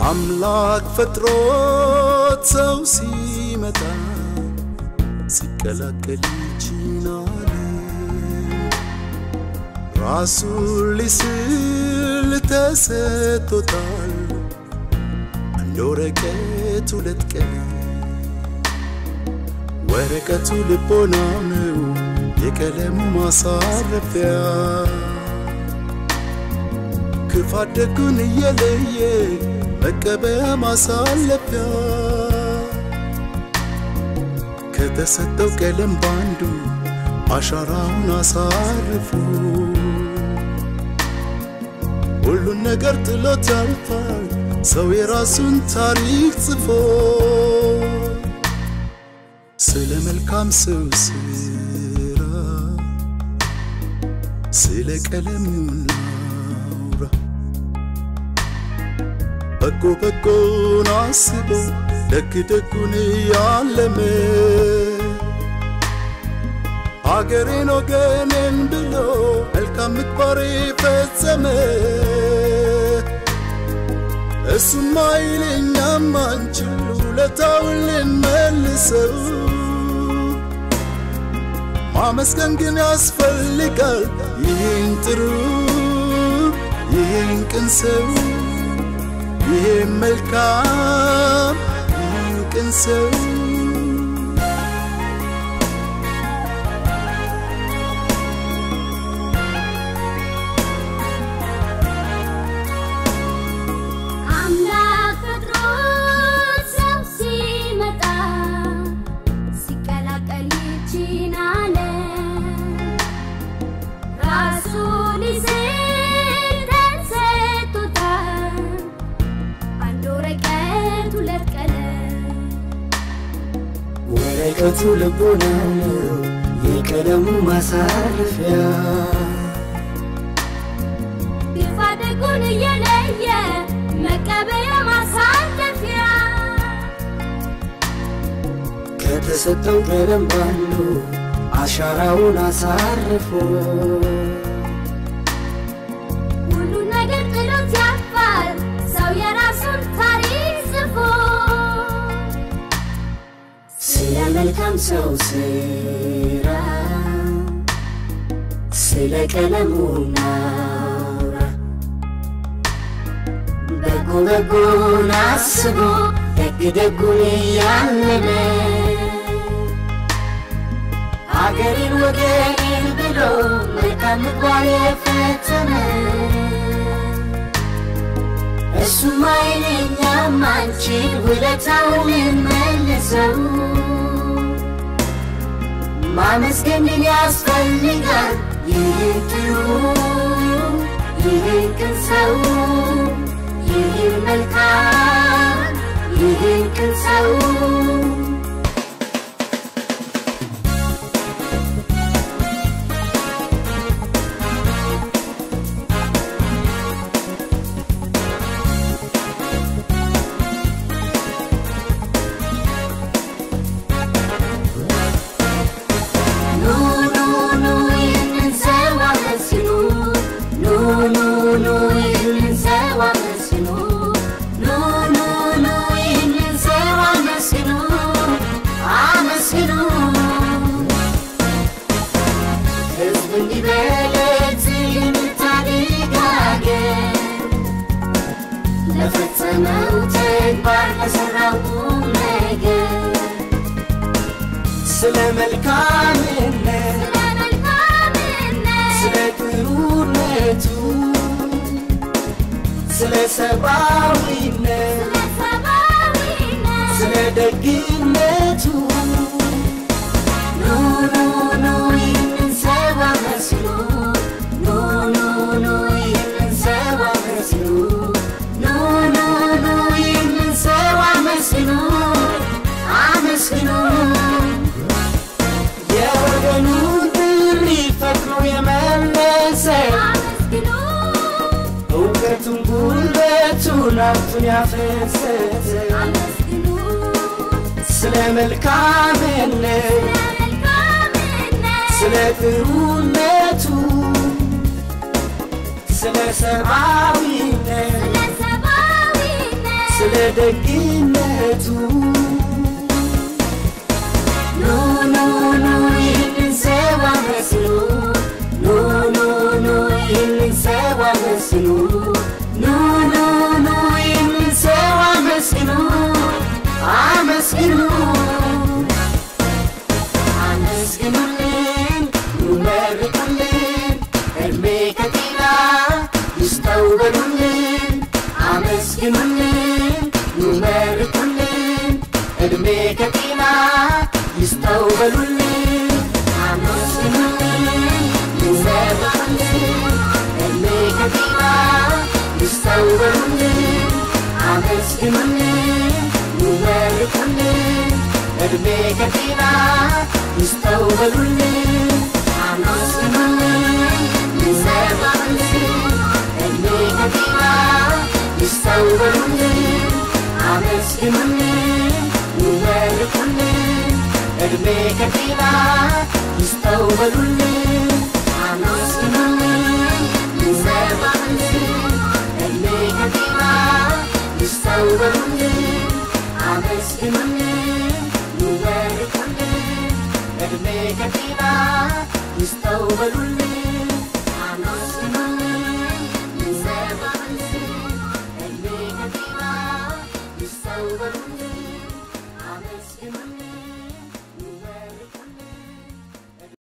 አምላክ ፈጥሮት ሰው ሲመጣ ሲቀላቀል ይችናል ራሱን ሊስል ተሰጥቶታል አንድ ወረቀት ሁለት ቀን ወረቀቱ ልቦናው ነው የቀለሙ ማሳረፊያ ክፋት ደጉን እየለየ መቀበያ ማሳለፊያ ከተሰጠው ቀለም ባንዱ አሻራውን አሳርፎ ሁሉን ነገር ጥሎት ያልፋል ሰው የራሱን ታሪክ ጽፎ ስለ መልካም ሰው ስራ ስለ ቀለሙ እናውራ በጎ በጎን አስቦ ደግ ደጉን ያለመ አገሬን ወገኔን ብሎ መልካም ምግባር ፈጸመ እሱማ ይለኛም አንችል ውለታውን ልንመልሰው ማመስገን ግን ያስፈልጋል ይህን ጥሩ ይህን ቅን ሰው ይህን መልካም ይህን ቅን ሰው አምላክ ፈጥሮት ሰው ሲመጣ ሲቀላቀል ይቺን ዓለም ራሱን ሊስል ተሰጥቶታል አንድ ወረቀት ሁለት ቀለም ወረቀቱ ልቦናው ነው የቀለሙ ማሳረፊያ ግፋ ደጉን እየለየ መቀበያ ማሳለፊያ ከተሰጠው ቀለም ባንዱ አሻራውን አሳርፎ ሁሉ ነገር ጥሎት ያልፋል ሰው የራሱን ታሪክ ጽፎ ስለ መልካም ሰው ስራ ስለ ቀለሙ ናውራ በጎ በጎን አስቦ ደግ ደጉን እያለመ አገሬን ወገኔን ብሎ መልካም ምግባር የፈጸመ እሱማ ይለኛም አንቺን ውለታውን ልመልሰው ማመስገን ግን ያስፈልጋል ይህን ጥሩ ይህን ቅን ሰው ይህን መልካም ይህን ቅን ሰው ኑ ኑ ኑ ይህንን ሰው አመስግኑ ኑ ኑ ኑ ይህንን ሰው አመስግኑ ኑ ኑ ኑ ይህንን ሰው አመስግኑ አመስግኑ ሕዝብ እንዲበለት የምታድግ አገር ለፈጸመው ተግባር ለሠራው ቁም ነገር ስለ መልካምነት ስለ መልካምነት ስለ ጥሩነቱ ስለ ሰብአዊነት ስለ ሰብአዊነት ስለ ደግነቱ ኑ ኑ ኑ ይህንን ሰው አመስግኑ ኑ ኑ ኑ ይህንን ሰው አመስግኑ ኑ ኑ ኑ ይህንን ሰው አመስግኑ አመስግኑ የወገኑን ጥሪ ፈጥኖ የመለሰ አመስግኑ እውቀቱን ጉልበቱን ሀብቱን ያፈሰሰ አመስግኑ ስለ መልካምነት ስለ መልካምነት ስለ ጥሩነቱ ስለ ሰብአዊነት ስለ ሰብአዊነት ደግነቱ ኑ ኑ ኑ ይህንን ሰው አመስግኑ ኑ ኑ ኑ ይህንን ሰው አመስግኑ ኑ ኑ ኑ ይህንን ሰው አመስግኑ አመስግኑ አመስግኑልን ኑ መርቁልን እድሜ ከጤና ይስጠው በሉልን አመስግኑልን ኑ መርቁልን እድሜ ከጤና ይስጠው በሉልን አመስግኑልን ኑ መርቁልን እድሜ ከጤና ይስጠው በሉልን አመስግኑልን ኑ መርቁልን እድሜ ከጤና ይስጠው በሉልን አመስግኑልን ኑ መርቁልን እድሜ ከጤና ይስጠው በሉልን አመስግኑልን ኑ መርቁልን እድሜ ከጤና ይስጠው በሉልን አመስግኑልን ኑ መርቁልን እድሜ ከጤና ይስጠው በሉልን አመስግኑልን ኑ መርቁልን እድሜ ከጤና ይስጠው በሉልን